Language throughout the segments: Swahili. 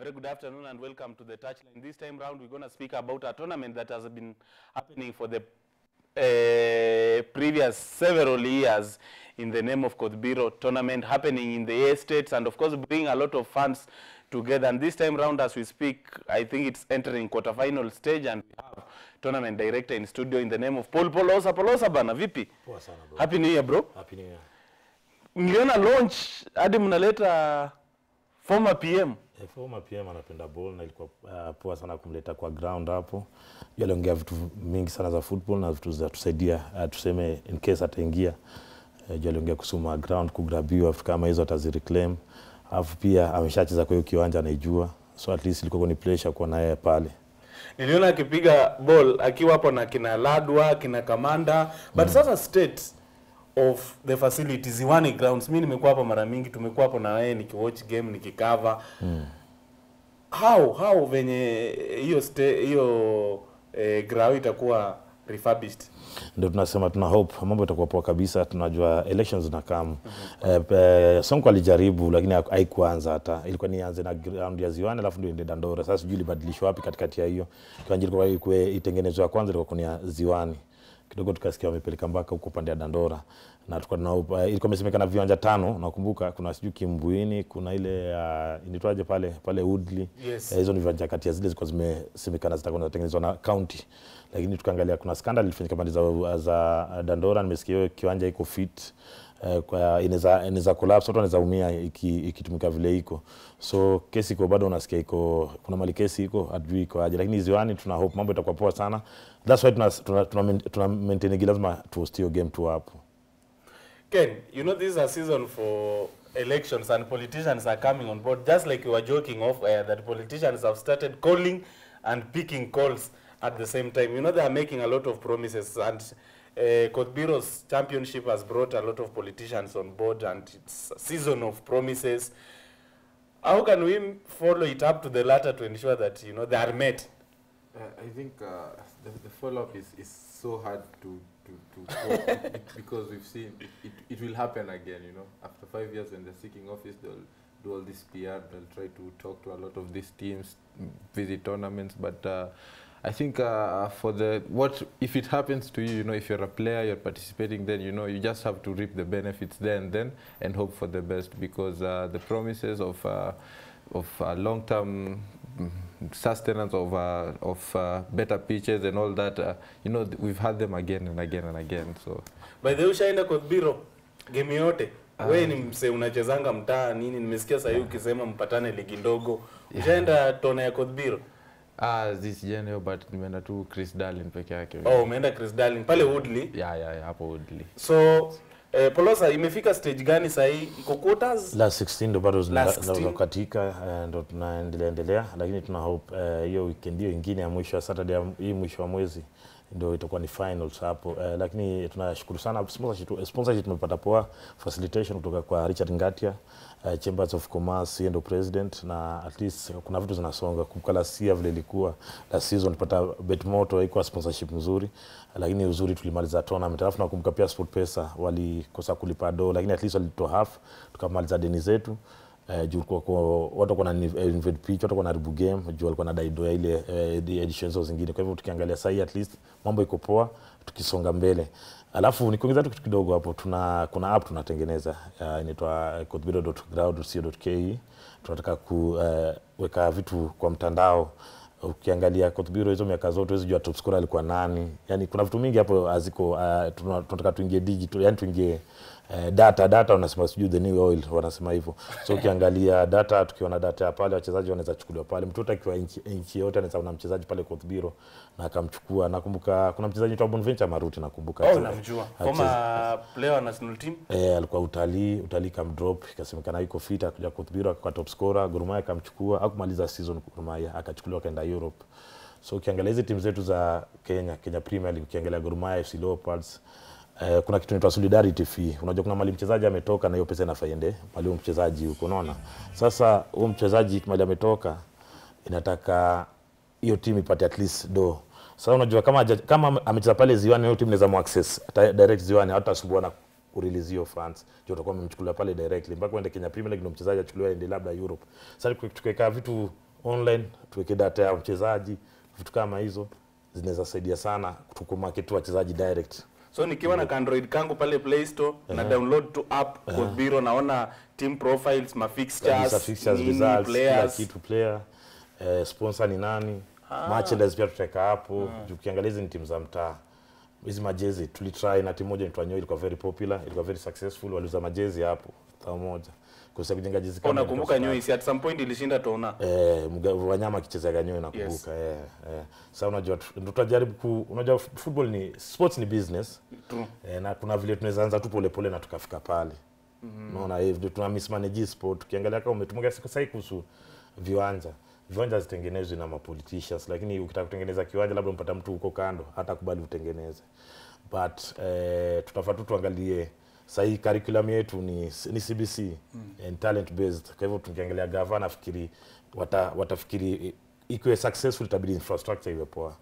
Very good afternoon and welcome to the touchline. This time round, we're going to speak about a tournament that has been happening for the uh, previous several years in the name of Kodbiro tournament happening in the estates and of course bring a lot of fans together. And this time round, as we speak, I think it's entering quarterfinal stage and we have tournament director in studio in the name of Paul Polosa. Polosa bana, vipi? Poa sana bro. Happy New Year bro. Happy New Year. Niliona launch hadi mnaleta former PM. Eh, former PM anapenda ball na ilikuwa uh, poa sana kumleta kwa ground hapo. Yeye aliongea vitu mingi sana za football na vitu za tusaidia uh, tuseme in case ataingia. Uh, juu aliongea kusuma ground kugrabiwa vitu kama hizo atazireclaim. Alafu pia ameshacheza kwa hiyo kiwanja anaijua. So at least ilikuwa ni pressure kwa naye pale. Niliona akipiga ball akiwa hapo na kina Ladwa, kina Kamanda, but sasa state of the facilities Iwani grounds. Mimi nimekuwa hapo mara mingi, tumekuwa hapo na wewe nikiwatch game nikicover. How how venye hiyo sta- hiyo eh, ground itakuwa refurbished. ndio tunasema tuna hope mambo itakuwa poa kabisa. Tunajua elections zinakam. Eh, eh, Sonko alijaribu lakini haku- haikuanza hata, ilikuwa nianze na ground ya Ziwani alafu ndio ende Dandora. Sasa sijui ilibadilishwa wapi katikati ya hiyo kiwanja, ilikuwa ikuwe itengenezwa ya kwanza ilikuwa ni ya Ziwani kidogo tukasikia wamepeleka mpaka huko pande ya Dandora na tulikuwa tuna uh, ilikuwa imesemekana viwanja tano, nakumbuka kuna sijui Kimbuini, kuna ile uh, inaitwaje pale pale Woodley Yes. Eh, hizo ni viwanja kati ya zile zilikuwa zimesemekana zitakuwa zinatengenezwa na county, lakini tukaangalia kuna scandal ilifanyika pande za, za Dandora. Nimesikia hiyo kiwanja iko fit eh, kwa inaweza inaweza collapse, watu wanaweza umia iki- ikitumika vile iko, so kesi iko bado, unasikia iko kuna mali kesi iko hatujui iko aje, lakini ziwani tuna hope mambo itakuwa poa sana. That's why tuna tuna, tuna, tuna maintain lazima tuhost hiyo game tu hapo. Ken, you know this is a season for elections and politicians are coming on board. Just like you were joking off air that politicians have started calling and picking calls at the same time. You know they are making a lot of promises and uh, Kotbiro's championship has brought a lot of politicians on board and it's a season of promises. How can we follow it up to the latter to ensure that you know they are met? Uh, I think uh, the, the follow-up is, is so hard to to, to cope with because we've seen it, it, it will happen again. You know, after five years when they're seeking office, they'll do all this PR. They'll try to talk to a lot of these teams, mm, visit tournaments. But uh, I think uh, for the what if it happens to you, you know, if you're a player, you're participating, then you know you just have to reap the benefits there and then and hope for the best because uh, the promises of uh, of uh, long-term mm, sustenance of uh, of uh, better pitches and all that. Uh, you know, th- we've had them again and again and again. So By the way, ushaenda Kotbiro game yote? Wewe ni mse unachezanga mtaa nini? Nimesikia sasa hivi ukisema mpatane ligi ndogo. Ushaenda tona ya Kotbiro? ah, this general but nimeenda tu Chris Darlin peke yake. Oh, umeenda Chris Darling pale Woodley. Yeah, yeah, yeah, hapo Woodley. So eh, Polosa imefika stage gani sasa hii? Iko quarters? last 16 ndo bado zina- Last 16. zinakatika eh, ndo tunaendelea endelea, lakini tuna hope eh, hiyo weekend hiyo ingine ya mwisho ya Saturday ya- hii mwisho wa mwezi ndio itakuwa ni finals hapo eh, lakini tunashukuru sana sponsorship, sponsorship tumepata poa facilitation kutoka kwa Richard Ngatia eh, Chambers of Commerce, yeye ndo president, na at least kuna vitu zinasonga. Kumbuka last year vile ilikuwa last season tupata Betmoto haikuwa sponsorship mzuri, lakini uzuri tulimaliza tournament. Alafu nakumbuka pia SportPesa walikosa kulipa do, lakini at least walitoa half, tukamaliza deni zetu eh, juu kwa, kwa watu kwa na invade pitch, watu kwa na ribu game juu walikuwa na daido ya ile eh, the editions zao zingine. Kwa hivyo tukiangalia sasa hii at least mambo iko poa, tukisonga mbele. Alafu nikiongeza tu kitu kidogo hapo, tuna kuna app tunatengeneza uh, inaitwa kotbiro.ground.co.ke. Tunataka kuweka vitu kwa mtandao ukiangalia Kotbiro hizo miaka zote huwezi jua top scorer alikuwa nani. Yani kuna vitu mingi hapo haziko. Uh, tuna- tunataka tuingie digital, yani tuingie uh, data data, wanasema sijui the new oil, wanasema hivyo. So ukiangalia data, tukiona data ya pale wachezaji wanaweza chukuliwa pale, mtoto akiwa nchi nchi yote anaweza ona mchezaji pale Kotbiro na akamchukua. Nakumbuka kuna mchezaji anaitwa Bonventure Maruti, nakumbuka Oh, Acheza- namjua. acheza- Former player wa national team. Eh, alikuwa utalii utalii kamdrop, ikasemekana yuko fit, akakuja Kotbiro akakuwa top scorer. Gor Mahia akamchukua, hakumaliza season Gor Mahia, akachukuliwa akaenda Europe. So ukiangalia hizi timu zetu za Kenya, Kenya Premier League, ukiangalia Gor Mahia, FC Leopards eh, kuna kitu inaitwa solidarity fee. Unajua kuna mali mchezaji ametoka na hiyo pesa inafaa iende mali huyo mchezaji huko, unaona. Sasa huyo mchezaji mali ametoka, inataka hiyo timu ipate at least do. Sasa unajua kama haja- kama amecheza pale Ziwani, hiyo timu inaweza mu access hata direct Ziwani, hata asumbuana kurelease hiyo funds ndio utakuwa umemchukulia pale directly mpaka uende Kenya Premier League ndio mchezaji achukuliwe aende labda Europe. Sasa tuki- tukiweka vitu online tuweke data ya mchezaji vitu kama hizo zinaweza saidia sana tukumarket tu wachezaji direct so nikiwa na android kangu pale play store na download tu app uh biro naona team profiles ma Kabisa, fixtures, fixtures, nini, results, kila players kitu player eh, sponsor ni nani merchandise pia tutaweka hapo juu ukiangalia hizi ni timu za mtaa hizi majezi tulitry na timu moja inaitwa Nyoyo ilikuwa very popular ilikuwa very successful waliuza majezi hapo tao moja kusa kujenga jezi kama unakumbuka ilikuwa Nyuisi at some point ilishinda tona Eh, mga- wanyama akichezea ganyoe nakumbuka eh, eh. Sasa unajua tu- ndo tutajaribu ku unajua f- football ni sports ni business True. eh, na kuna vile tunaweza anza tu polepole na tukafika pale unaona hivi ndio tuna mismanage sport tukiangalia kama umetumia siku sasa kuhusu viwanja viwanja zitengenezwe na mapoliticians lakini ukitaka kutengeneza kiwanja labda umpata mtu huko kando hata kubali utengeneze but eh, tutafaa tu tuangalie sahii curriculum yetu ni, ni CBC and talent based. Kwa hivyo tukiangalia gava nafikiri wata, watafikiri ikiwe successful itabidi infrastructure iwe poa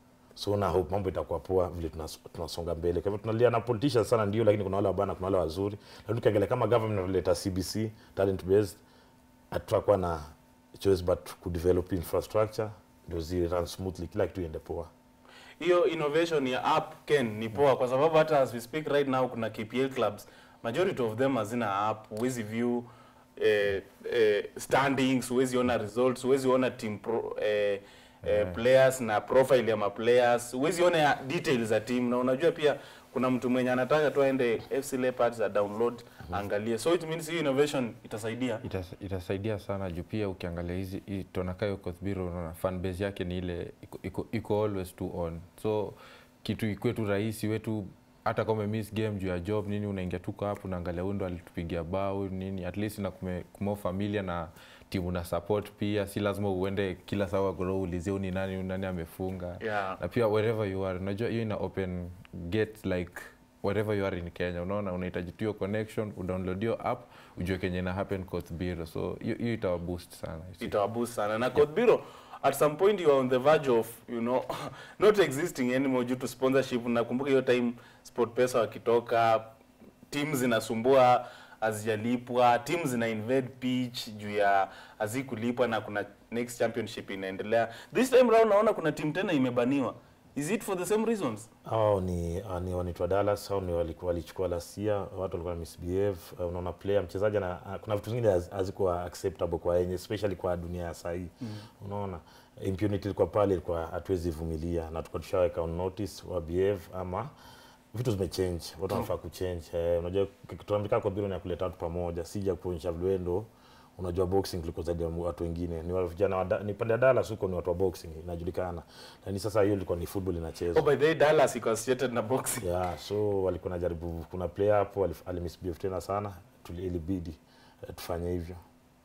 so na hope mambo itakuwa poa vile tunas- tunasonga mbele. Kwa hivyo tunalia na politicians sana ndio, lakini kuna wale wabana, kuna wale wazuri, lakini tukiangalia kama government inaleta CBC talent based, hatutakuwa na choice but ku develop infrastructure ndio zi run smoothly, kila kitu iende poa. hiyo innovation ya app ken ni poa kwa sababu hata as we speak right now kuna KPL clubs majority of them hazina app huwezi view eh, eh, standings huwezi ona results huwezi ona team pro, eh, eh, players na profile ya maplayers huwezi ona ya details za team na unajua pia kuna mtu mwenye anataka tu aende FC Leopards a download angalie so it means hiyo innovation itasaidia Itas, itasaidia sana juu pia ukiangalia hizi hii Tonakayo Kothbiro unaona fan base yake ni ile iko, iko, iko always tu on so kitu ikuwe tu rahisi wetu hata kama umemiss game juu ya job nini unaingia tuko hapo unaangalia huyu ndo alitupigia bao nini at least na kume, kumo familia na timu na support pia si lazima uende kila saa goro ulizie huyu ni nani huyu nani amefunga Yeah. na pia wherever you are unajua hiyo ina open gate like wherever you are in Kenya unaona unahitaji tu hiyo connection udownload hiyo app ujue kenye ina happen Kothbiro so hiyo hiyo itawa boost sana itawaboost sana na Kodbiro at some point you are on the verge of you know not existing anymore due to sponsorship nakumbuka hiyo time SportPesa wakitoka teams zinasumbua hazijalipwa teams zina invade pitch juu ya hazikulipwa na kuna next championship inaendelea this time round naona kuna team tena imebaniwa is it for the same reasons hao ni ah, ni wanaitwa Dallas au ni walikuwa walichukua lasia watu walikuwa na misbehave uh, unaona player mchezaji na kuna vitu vingine haz- hazikuwa acceptable kwa yenye especially kwa dunia ya sahii mm. unaona impunity ilikuwa pale ilikuwa hatuwezi vumilia na tulikuwa tushaweka on notice wa behave ama vitu zimechange watu wanafaa kuchange eh, unajua tunaambia kwa bila ni ya kuleta watu pamoja sija kuonyesha vile ndo unajua boxing kuliko zaidi ya watu wengine ni wa vijana wa Da- ni pande ya Dallas huko ni watu wa boxing inajulikana lakini sasa hiyo ilikuwa ni football inachezwa oh by the way Dallas iko associated na boxing yeah, so walikuwa najaribu kuna player hapo alif- alimisbehave tena sana tuli- ilibidi eh, tufanye hivyo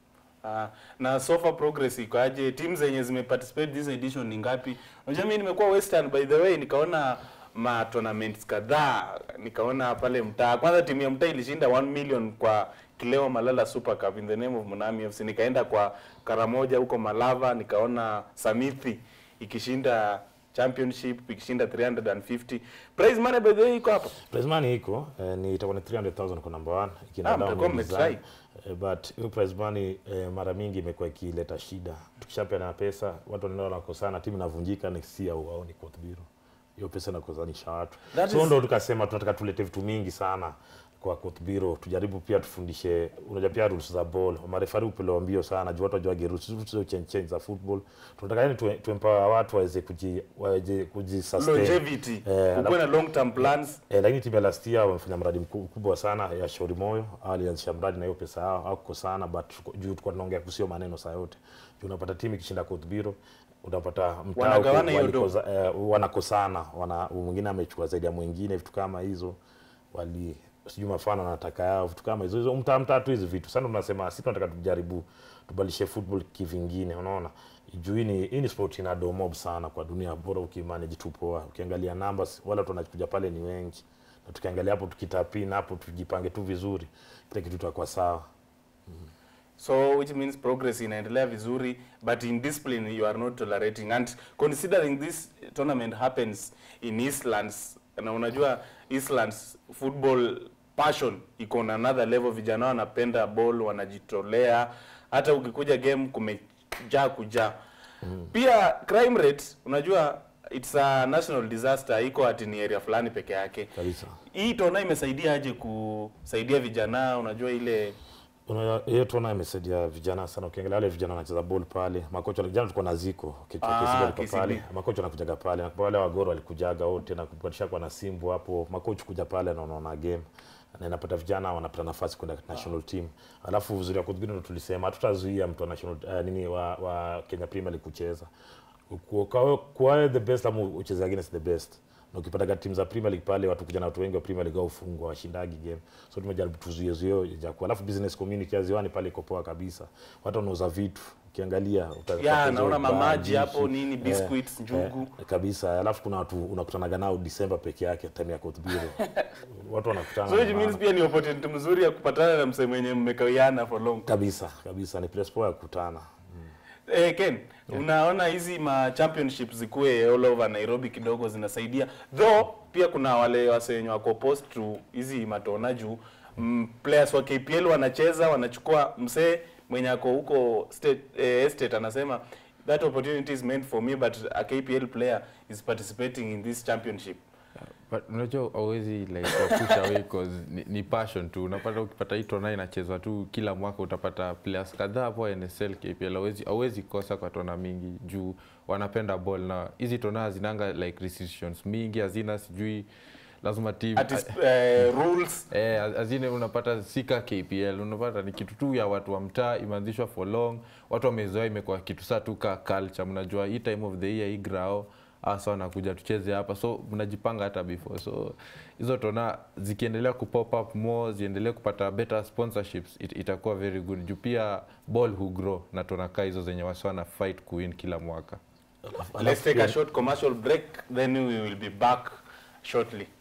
Ah, na so far progress iko aje? Timu zenye zimeparticipate this edition ni ngapi? Unajua mimi nimekuwa Western by the way, nikaona ma tournaments kadhaa, nikaona pale mtaa. Kwanza timu ya mtaa ilishinda 1 million kwa Kileo Malala Super Cup in the name of Munami FC. Nikaenda kwa Karamoja huko Malava, nikaona Samithi ikishinda championship ikishinda 350 prize money by the way iko hapa prize money iko eh, ni itakuwa ni 300,000 kwa number one ikienda Ah, down mtakuwa ni mmetry. design. Eh, but hiyo prize money eh, mara mingi imekuwa ikileta shida tukishapeana pesa watu wanaenda wanakosana timu inavunjika next year waoni Kothbiro hiyo pesa inakosanisha watu That so is- ndo tukasema tunataka tulete vitu mingi sana kwa Kothbiro tujaribu pia tufundishe unajua pia rules za ball marefari upelewa mbio sana juu watu wajuage rules rules change change za football tunataka yani tu, tuempower watu waweze kuji waweze kujisustain longevity Eh, ukuwe na long term plans Eh, lakini timu ya last year wamefanya mradi mku- mkubwa sana ya Shauri Moyo. Hao Walianzisha mradi na hiyo pesa yao hauko sana but tuko- juu tulikuwa tunaongea kusio maneno saa yote. Juu unapata timu ikishinda Kothbiro unapata mtaa Wanagawana huko hiyo walikoza- eh, wanakosana, wana mwingine amechukua zaidi ya mwingine vitu kama hizo. Wali sijui mafano wanataka yao vitu kama hizo hizo mtaa mtaa tu hizi vitu. Sasa tunasema sisi tunataka tujaribu tubadilishe football kivingine unaona juu hii ni hii ni sport ina do mob sana kwa dunia bora ukimanage tu poa ukiangalia numbers wala watu wanakuja pale ni wengi na tukiangalia hapo tukitapina hapo tujipange tu vizuri kila kitu tutakuwa sawa so which means progress inaendelea vizuri but in discipline you are not tolerating and considering this tournament happens in Eastlands na unajua Eastlands football passion iko on another level vijana wanapenda ball wanajitolea hata ukikuja game kume ja kuja pia crime rate unajua it's a national disaster iko ati ni area fulani peke yake kabisa hii tona imesaidia aje kusaidia vijana unajua ile Una- hiyo tuona imesaidia vijana sana ukiangalia wale vijana wanacheza ball pale makocha vijana tulikuwa na ziko kichwa Ah, KCB alikuwa KCB. pale makocha wanakujaga pale na wale wagoro walikujaga wote na kupatisha kwa na simbu hapo makocha kuja pale na unaona game na inapata vijana wanapata nafasi kwenda national team alafu uzuri wa kudhibiti ndo tulisema hatutazuia mtu wa national uh, nini wa, wa Kenya Premier League kucheza Ku- kwa kwa the best ama ucheze against the best na ukipata timu za Premier League pale watu kuja na watu wengi wa Premier League au fungwa washindagi game so tumejaribu tuzuie zuio ya kwa alafu business community ya ziwani pale iko poa kabisa watu wanauza vitu ukiangalia utapata ya hizo naona bar, mamaji hapo juice, nini eh, biscuits njugu eh, kabisa alafu kuna watu unakutanaga nao December peke yake time ya kotbiro watu wanakutana so na it maana. means pia ni opportunity mzuri ya kupatana na msee mwenye mmekawiana for long kabisa kabisa ni place poa ya kukutana Eh, Ken, unaona hizi ma championships zikuwe all over Nairobi kidogo zinasaidia. Though pia kuna wale wase wenye wako opposed to hizi matona juu mm, players wa KPL wanacheza wanachukua msee mwenye ako huko state eh, estate anasema that opportunity is meant for me but a KPL player is participating in this championship. but unajua hauwezi like push away cause ni, ni passion tu unapata ukipata hii tona inachezwa tu kila mwaka utapata players kadhaa hapo NSL KPL hauwezi hauwezi kosa kwa tona mingi juu wanapenda ball na hizi tona hazinanga like restrictions mingi hazina sijui lazima team At is, eh, rules Eh, azine unapata sika KPL unapata ni kitu tu ya watu wa mtaa imeanzishwa for long watu wamezoea imekuwa kitu saa tu ka culture mnajua hii time of the year hii grao hasa wanakuja tucheze hapa so mnajipanga hata before so hizo tona zikiendelea kupop up more ziendelee kupata better sponsorships it, itakuwa very good juu pia ball hu grow na tona kaa hizo zenye wasi wana fight kuwin kila mwaka let's take a short commercial break then we will be back shortly.